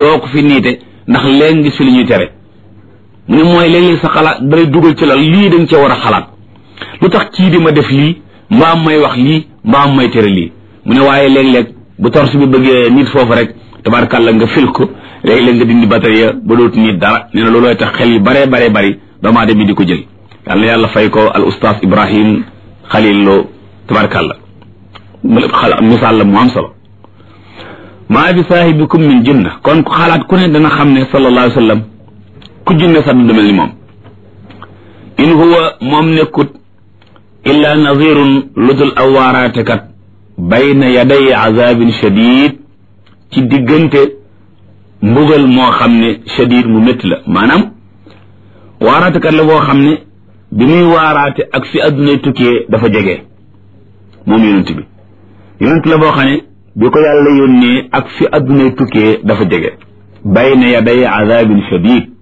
doo ko fi niite ndax léegi gis fi li ñuy tere mu ne mooy léeg-léeg sa xalaat dalay dugal ci la lii da nga cee war a xalaat lu tax kii di ma def lii mbaam may wax lii mbaam may tere lii mu ne waaye léeg-léeg bu torche bi bëggee nit foofu rek tabarkàlla nga fil ko léeg-léeg nga dindi batterie ba dootu nit dara nee na loolooy tax xel yu bare bare bari doomu aadama bi di ko jël yàlla yàlla fay ko al oustaz ibrahim xalil loo tabarkàlla misaal la mu am solo maa bi saahibikum min jinna kon ku xalaat ku ne dana xam ne sallallahu alayhi wa sallam ku jinne sax du mel ni moom in huwa moom nekkut illa nazirun ludul aw waaraatekat bayna yaday azabin shadid ci diggante mbugal moo xam ne shadid mu métti la maanaam waaraatekat la boo xam ne bi muy waaraate ak fi addunay tukkee dafa jege moom yonent bi yonent la boo xam ne bi ko yàlla yónnee ak fi addunay tukkee dafa jege bayna yaday azabin shadid